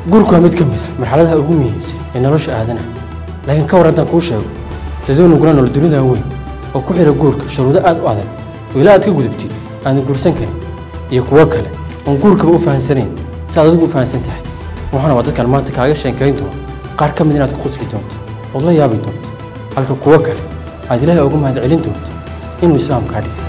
guurku waa mid ka mid a marxaladaha ugu muhiimsan ee nolosha aadanaha laakiin ka war haddaan kuu sheego dadoo nugula nool dunidan weyn oo ku xidha guurka shuruudo aad u adag oo ilaa aad ka gudubtid aadan guursan karin iyo kuwo kale oon guurkaba u fahansanayn si aad adigu u fahansan tahay waxaana waa dadkan maanta kaaga sheekayn doona qaar ka mid inaad ku qusli doonto ood la yaabi doonto halka kuwo kale aad ilaahay ugu mahad celin doonto inuu islaam kaa dhigay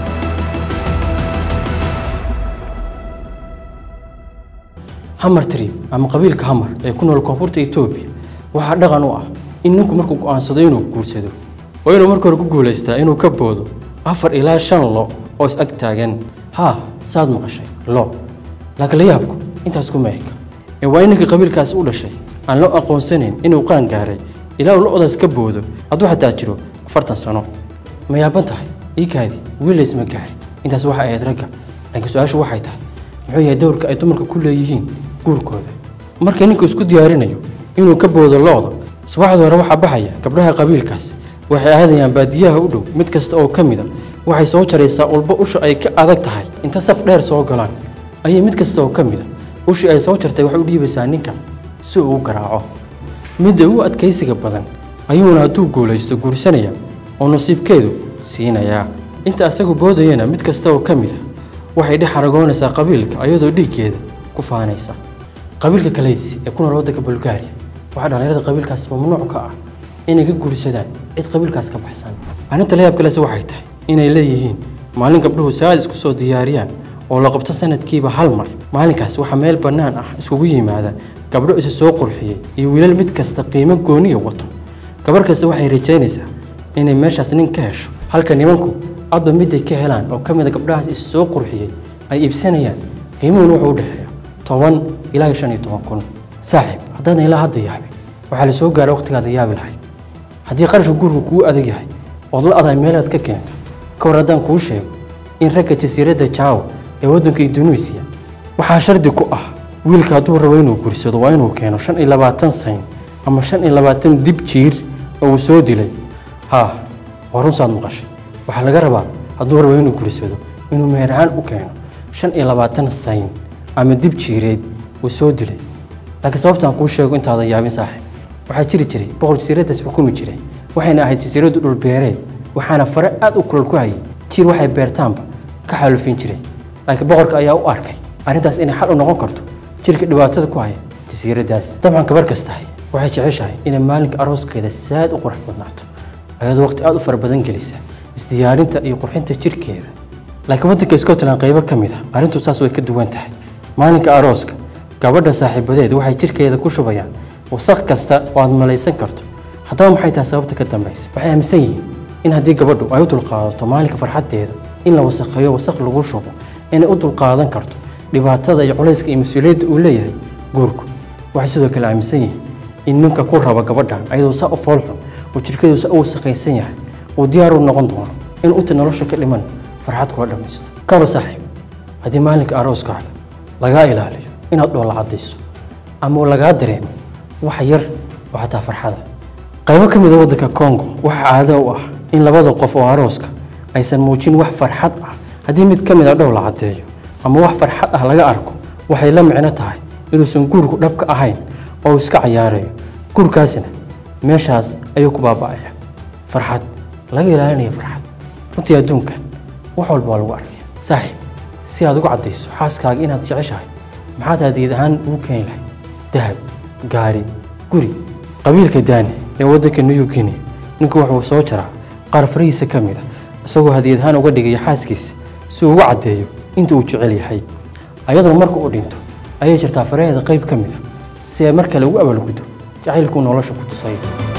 hamar trib ama qabiilka hamar ee ku nool koonfurta etoobiya waxaa dhaqan u ah in ninku markuu go'aansado inuu guursado oo inuu marka hore ku guulaystaa inuu ka boodo afar ilaa shan lo oo is ag taagan haa saad maqashay lo laakiin la yaabku intaas kuma eka ee waa in ninka qabiilkaasi u dhashay aan loo aqoonsanayn inuu qaan gaaray ilaa uu lo-daas ka boodo hadduu xataa jiro afartan sano ma yaaban tahay iikaadi wiilays ma gaari intaas waxay ahayd ragga laakiin su-aashu waxay tahay muxuu yahay dowrka ay dumarka ku leeyihiin guurkooda marka ninku isku diyaarinayo inuu ka boodo lo-da subaxda hore waxaa baxaya gabdhaha qabiilkaasi waxay aadayaan baadiyaha u dhow mid kasta oo ka mid a waxay soo jaraysaa ulbo usha ay ka adag tahay inta saf dheer soo galaan ayay mid kasta oo ka mid a ushii ay soo jartay waxay u dhiibaysaa ninka si uu u garaaco midda ugu adkaysiga badan ayuuna hadduu guulaysto guursanaya oo nasiibkeedu siinayaa inta asagu boodayana mid kasta oo ka mid a waxay dhex aragoonaysaa qabiilka ayadoo dhiiggeeda ku faanaysa qabiilka kaleysi ee ku nool waddanka bulgaariya waxaa dhallinyarada qabiilkaas mamnuuc ka ah inay ka guursadaan cid qabiilkaas ka baxsan arrinta la yaab kalese waxay tahay inay leeyihiin maalin gabdhuhu saad isku soo diyaariyaan oo la qabto sanadkiiba hal mar maalinkaas waxaa meel bannaan ah iskugu yimaada gabdho isa soo qurxiyey iyo wiilal mid kasta qiimo gooniya wato gabarh kasta waxay rajaynaysaa inay meeshaas nin ka hesho halka nimanku adba miday ka helaan oo ka mid a gabdhahaas is soo qurxiyey ay iibsanayaan qiimuhuna wuxuu u dhexeeya toban ilaa iyo shan iyo toban kun saaxiib haddaadan ilaa hadda yaabin waxaa la soo gaara waqtigaada yaabi lahayd haddii qarashka guurku kuu adag yahay ood la aday meelaad ka keento ka war haddaan kuu sheego in ragga jasiiradda jaawa ee waddanka indunuisiya waxaa shardi ku ah wiilka hadduu rabo inuu guursado waa inuu keeno shan iyo labaatan sayn ama shan iyo labaatan dib jiir oo uu soo dilay haa waa runsaad maqashay waxaa laga rabaa hadduu rabo inuu guursado inuu meher ahaan u keeno shan iyo labaatan sayn ama dib jiireed uu soo dilay laakiin sababtaan kuu sheego intaadan yaabin saaxiib waxaa jiri jiray boqol jasiiraddaas xukumi jiray waxayna ahayd jasiiraddu dhulbeereed waxaana fare aad u kulal ku hayay jiir waxay beertaanba ka xaalufin jiray laakiin boqorka ayaa u arkay arrintaas inay xal u noqon karto jirka dhibaatada ku haya jasiiraddaas dabcan gabar kastahay waxay jeceshahay inay maalinka arooskeeda saad u qurux badnaato ayadoo waqti aad u fara badan gelisa isdiyaarinta iyo qurxinta jirkeeda laakiin waddanka scotland qaybo ka mid ah arrintu saas way ka duwan tahay maalinka arooska gabadha saaxiibadeed waxay jirkeeda ku shubayaan wasaq kasta oo aad malaysan karto haddaba maxay tahay sababta ka dambaysa waxay aaminsan yihiin in haddii gabadhu ay u dulqaadato maalinka farxaddeeda in la wasakheeyo wasaq lagu shubo inay u dulqaadan karto dhibaatada iyo culayska iyo mas-uuliyadda uu leeyahay guurku waxay sidoo kale aaminsan yihiin in ninka ku raba gabadhan ayadoo saa u foolxun oo jirkeedu saa u wasaqaysan yahay uu diyaar u noqon doono in uta nolosha ka dhiman farxad kula dhammaysto kaba saaxiib haddii maalinka arooskaaga lagaa ilaaliyo inaad dhoola caddayso ama lagaa dareemo wax yar oo xataa farxada qaybo ka mid a waddanka congo waxaa caado u ah in labada qof oo arooska aysan muujin wax farxad ah haddii mid ka mid a dhowla caddeeyo ama wax farxad ah laga arko waxay la micno tahay inuusan guurku dhabka ahayn oo iska cayaarayo guurkaasina meeshaas ayuu ku baaba'aya farxad laga ilaalinaya farxad runtii adduunkan wax walba waa lagu arkaya saaxiib si aad ugu caddayso xaaskaaga inaad jeceshahay maxaad hadiid ahaan ugu keeni lahayd dahab gaari guri qabiilka daani ee waddanka new guinea ninku wuxuu soo jaraa qaar farihiisa ka mid a isagoo hadiyad ahaan uga dhigaya xaaskiisa si uu ugu caddeeyo inta uu jecel yahay ayaduna marka uu dhinto ayay jirtaa faraheeda qayb ka mid a si ay mar kale ugu abaalguddo jacaylkuu nolosha ku tusayo